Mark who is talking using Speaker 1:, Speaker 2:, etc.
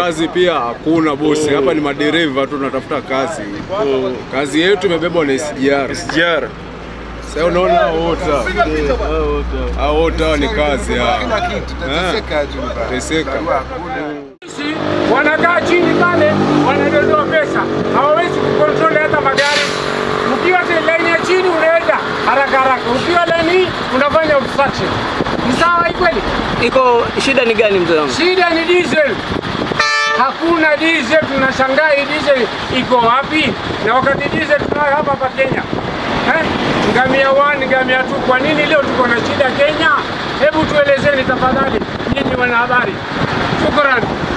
Speaker 1: kazi pia hakuna bosi. Hapa ni madereva tu tunatafuta kazi. Kazi yetu imebebwa na SGR.
Speaker 2: SGR.
Speaker 1: Sasa unaona hao wote hao. hao wote hao ni kazi hao.
Speaker 3: Kila kitu tateseka tu baba.
Speaker 1: Teseka.
Speaker 3: Barua hakuna.
Speaker 4: Sisi wanakaa chini pale, wanadondoa pesa, hawawezi kukontrol hata magari. Ukiwa te- laini ya chini unaenda haraka haraka, ukiwa laini hii unafanya obstruction. Ni sawa hii kweli?
Speaker 5: Iko shida ni gani mzee wangu?
Speaker 4: Shida ni diesel. Hakuna diesel, tunashangaa hii diesel iko wapi? Na wakati diesel tunayo hapa hapa Kenya. Eh? Ngamia 1, ngamia 2, kwa nini leo tuko na shida Kenya? Hebu tuelezeni tafadhali, nyinyi wanahabari. Shukrani.